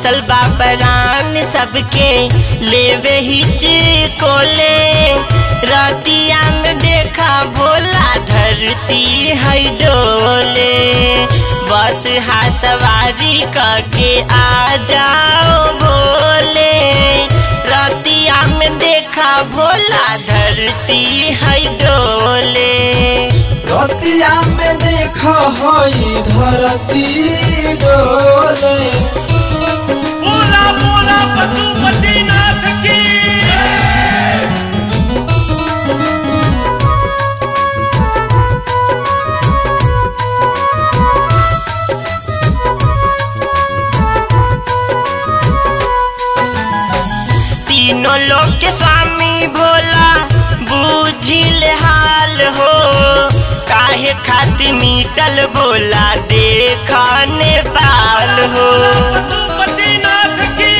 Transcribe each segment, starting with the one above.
फसल बाबरान सबके लेवे हिच कोले रतिया में देखा भोला धरती है डोले बस हा सवारी करके आ जाओ भोले रतिया में देखा भोला धरती है डोले रतिया में देख हई धरती डोले बोला बोला पशुपतिनाथ की तीनों लोग के स्वामी भोला बूझिल हाल हो काहे खातिर मीटल बोला देखा नेपाल हो पशुपतिनाथ की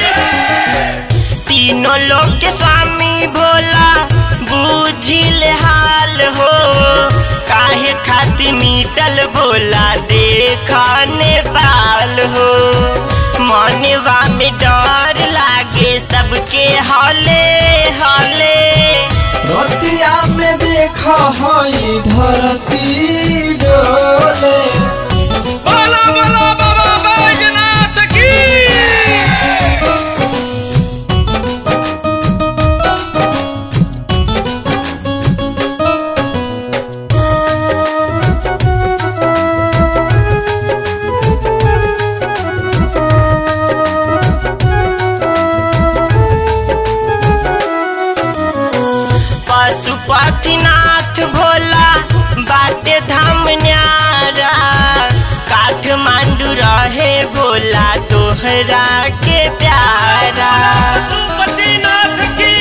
तीनों लोग के स्वामी भोला बूझिल हाल हो काहे खातिर मीटल बोला देखा नेपाल हो मनवा में डर लागे सबके हले हले रतिया में देख हई धरती डोले बोला बोला बाबा बैजनाथ की पशुपतिनाथ भोला बाटे धाम न्यारा काठमांडू रहे भोला तोहरा के प्यारा पशुपतिनाथ की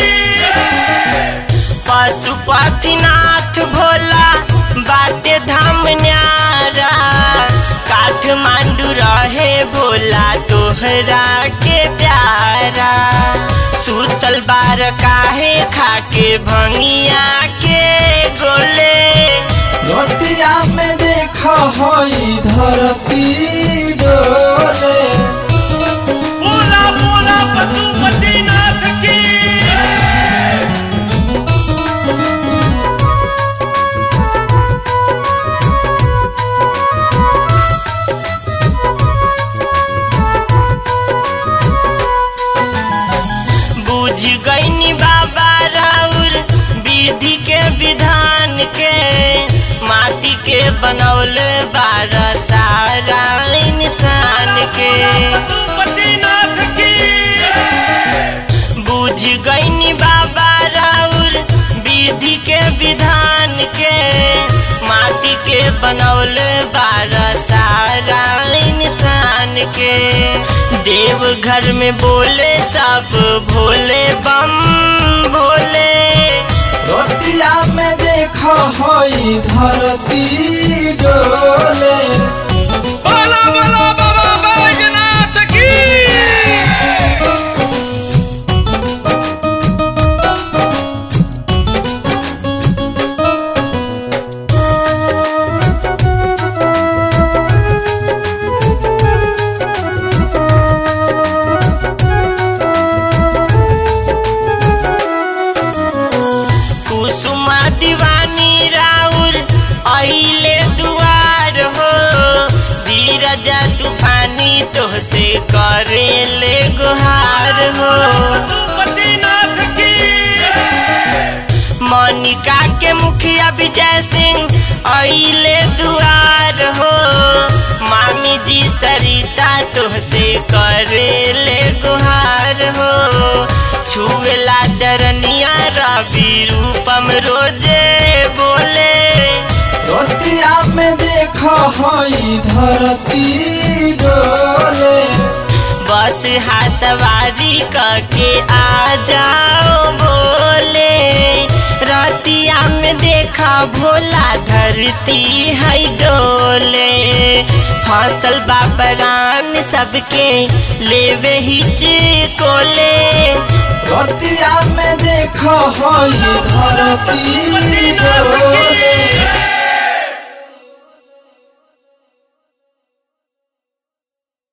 पशुपतिनाथ भोला बाटे धाम न्यारा काठमांडू रहे भोला तोहरा के प्यारा सुतल बार काहे खाके भंगिया के गोले रतिया में देख हई धरती डोले बोला बोला पशुपतिनाथ की बुझ गईनी बाबा राउर विधि के विधान के माटी के बनौले बारह सारा इंसान के पशुपतिनाथ की बुझ गईनी बाबा राउर विधि के विधान के माटी के बनौले बारह सारा इंसान के देव घर में बोले सब भोले बम भोले रतिया में देख हई धरती डोले बोला बोला बाबा बैजनाथ की कुसुमा दीवानी राउर अइले दुआर हो धीरज तूफानी तोहसे करेले गुहार हो पशुपतिनाथ की मनिका के मुखिया विजय सिंह अइले दुआर हो मामी जी सरिता तोहसे करेले गुहार हो छुएला चरनिया रवि रूपम रोजे बोले रतिया में देख हई धरती डोले बस हा सवारी करके आ जाओ बोले रतिया में देखा भोला धरती है डोले फसल बाबरान सबके लेवे हिच कोले रतिया में देख हई धरती डोले